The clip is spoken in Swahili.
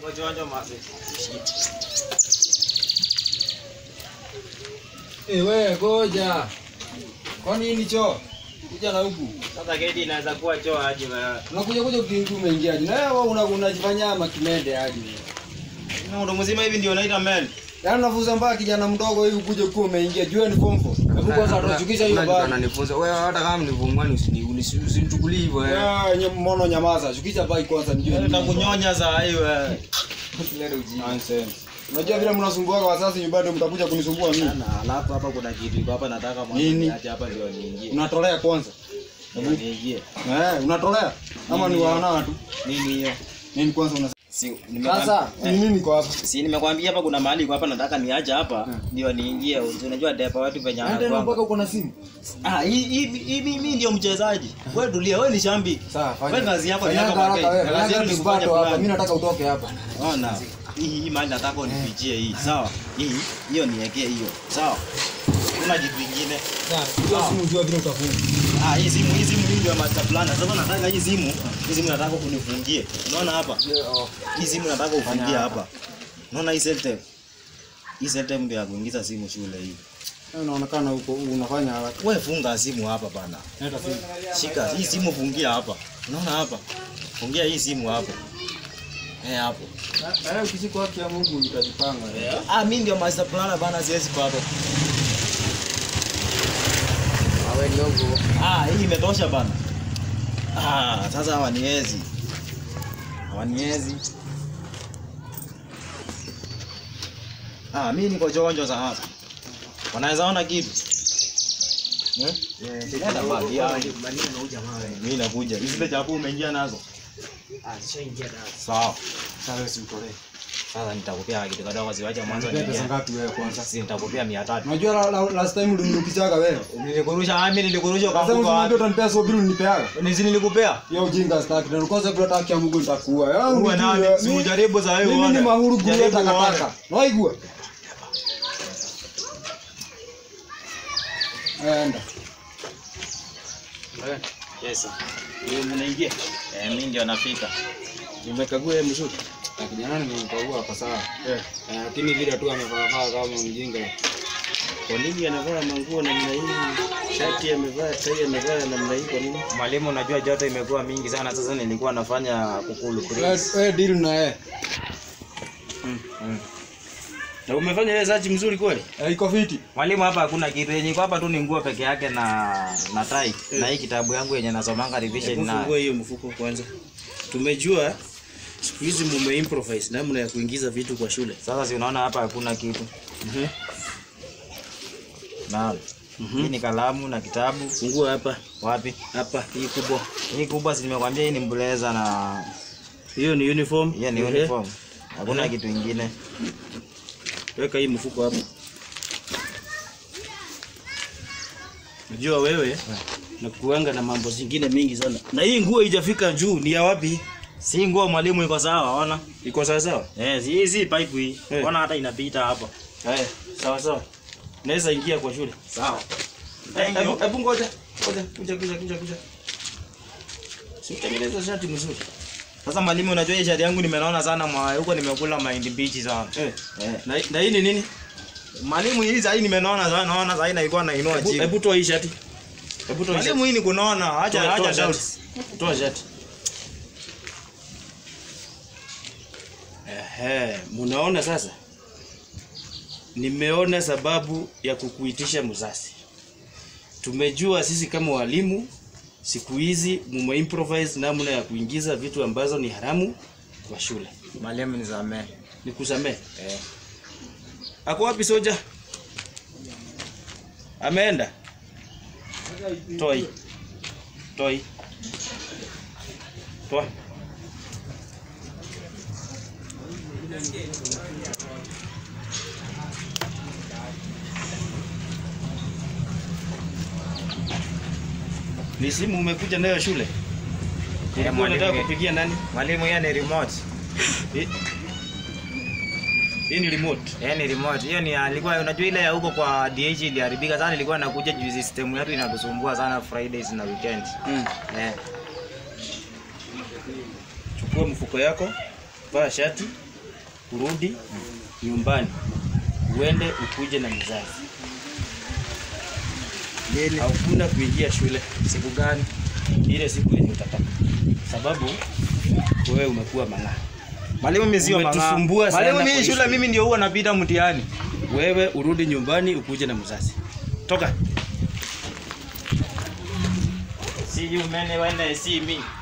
Wachanja mase. Eh, wewe goja. Kwa nini choo? Kuja na huku. Sasa geti inaweza kuwa choo aje bana. Unakuja kuja ukiingia umeingiaje? Na wewe una unajifanyia makimende aje. Na ndo mzima hivi ndio naita men. Yaani unafuza mbaya kijana mdogo hivi kuja ukiwa umeingia. Jua ni form 4. Hebu kwanza tunachukisha hiyo baba. Ananifunza wewe hata kama nilivumwani usinichukulie hivyo wewe. Ah, nye mmono nyamaza. Shukisha bai kwanza nijue. Nitakunyonya saa hii wewe. Usilete ujinga. Nonsense. Unajua vile mnasumbuaga wasasi nyumbani mtakuja kunisumbua mimi. Sana, alafu hapa kuna kitu iko hapa nataka mwanzo Nini? niache hapa ndio niingie. Unatolea kwanza. Ndio niingie. Eh, unatolea? Ama ni Nini? wana tu? Nini hiyo? Nini kwanza una Si Sasa ni nini kwa hapa? Si nimekwambia hapa kuna mahali iko hapa nataka niache hapa Hmm. ndio niingie. Unajua depa watu venye Hata anakuanga. mpaka uko na simu. Ah, hii hii hii mimi ndio mchezaji. Wewe tulia, wewe ni shabiki. Sawa, fanya. Wewe kazi yako ni Fanya yako haraka pekee. wewe. Kazi Fanya yako ni kufanya kipato hapa. fulani. Mimi nataka utoke hapa. Ona. Hii hii mali nataka unipichie hii. Sawa? Hii hiyo niwekee hiyo. Sawa? Kuna jibu kingine. Hiyo simu jua vile utafunga. Ah, hii simu hii simu hii ndio master plan. Sasa nataka hii simu, hii simu nataka kunifungie. Unaona hapa? Hii simu nataka ufungie hapa. Unaona hii setup? Hii setup ndio ya kuingiza simu shule hii. Unaonekana uko unafanya haraka. Wewe funga simu hapa bana. Leta simu. Shika hii simu fungia hapa. Unaona hapa? Fungia hii simu hapo. Eh hapo. Eh, ukishika haki ya Mungu utajipanga. Ah, mimi ndio master planner bana siwezi bado. Wewe ni huko. Ah, hii imetosha bana. Ah, sasa hawaniwezi. Hawaniwezi. Ah, mimi niko chonjo za hapa. Wanaweza ona kitu? Eh? Nenda mbali ya. Mimi nakuja. Hizi zile chapu umeingia nazo. Ah, zishaingia ndani. Sawa. Sasa wewe utolee. Sasa nitakupea kitu kadogo siwache mwanzo Unataka pesa niingie. ngapi wewe kwanza? Sasa nitakupea 300. Unajua la- la- last time uliniukichaga wewe. Nilikurusha, ah, mimi nilikurusha Sasa kwa mfuko unaniambia wapi? utanipea so bill unipeaga. Nisi nilikupea? Hiyo ujinga sitaki. Na kwanza bila haki ya Mungu nitakuua. Yaani Uwe unijue, nani? Si mimi- ujaribu za wewe Mimi uone. ni mahuru guru Jaribu takataka. uone. Naigua. Enda. Yes. Wewe mnaingia? Eh, mimi ndio nafika. Umekagua yeye mzuri. Na kijana nimemkagua hapa sawa. Eh. Eh, Lakini vile tu amevaa kama mjinga. Kwa nini anavaa manguo namna hii? Shati amevaa, tai amevaa namna hii kwa nini? Mwalimu, unajua joto imekuwa mingi sana sasa, nilikuwa nafanya kukulu Wewe breeze. wewe deal na yeye. Na umefanya yeye zaji mzuri kweli? Eh, iko fiti. Mwalimu, hapa hakuna kitu yenye iko hapa tu ni nguo peke yake na na tai na hii kitabu yangu yenye nasomanga revision Hebu na fungua hiyo mfuko kwanza. Tumejua siku hizi mume improvise namna ya kuingiza vitu kwa shule. sasa, si unaona hapa hakuna kitu Mhm. na hii ni kalamu na kitabu. Fungua hapa, Wapi hapa hii kubwa. hii kubwa? Si nimekwambia hii ni blazer na Hiyo ni uniform. hiyo ni Ehe. uniform, hakuna Ehe. kitu ingine. Weka hii mfuko hapa. Najua wewe na kuanga na mambo zingine mingi sana. Na hii nguo haijafika juu, ni ya wapi? Si nguo mwalimu, iko sawa, ona Iko sawa sawa? eh, si hii si pipe hii, Eh. ona hata inapita hapa. Haya, sawa sawa. Naweza ingia kwa shule. Sawa. Thank you. Hebu hebu ngoja. Ngoja, kuja kuja kuja kuja. Si utengeneza shati mzuri. Sasa mwalimu, unajua hii shati yangu nimenaona sana mwa huko, nimekula mahindi mbichi sana. Eh. Eh. Na, na hii ni nini? Mwalimu, hii sasa nimenaona sana, naona sasa inaikuwa nainua Hebu- chini. Hebu toa hii shati. Hebu toa hii shati. Mwalimu, hii ni kunaona, acha Toa- toa acha doubt. shati. Toa shati. Ehe, munaona sasa? Nimeona sababu ya kukuitisha mzazi. Tumejua sisi kama walimu siku hizi mume improvise namna ya kuingiza vitu ambazo ni haramu kwa shule. Mwalimu, nisamee. Nikusamee. Eh. Ako wapi soja? Ameenda? Toa hii. Toa hii. Toa. Ni simu umekuja nayo shule? Ulikuwa mwalimu, unataka eh. kupigia nani? Mwalimu, hiyo ni remote. Hii- Hii ni remote. Hiyo ni remote. Hiyo ni alikuwa unajua ile ya huko kwa DH iliharibika sana, ilikuwa nakuja juu system yetu inatusumbua sana Fridays na weekends. Mm. Eh. Chukua mfuko yako, vaa shati, kurudi nyumbani, uende ukuje na mzazi. Lini? Hakuna kuingia shule Siku gani? ile siku yenye utataka, sababu wewe umekuwa mang'aa. Mwalimu mimi sio mang'aa. Umetusumbua sana Mwalimu kwa mimi hii shule shule. mimi ndio huwa napita mtihani. Wewe urudi nyumbani ukuje na mzazi. Toka. See you men when I see me.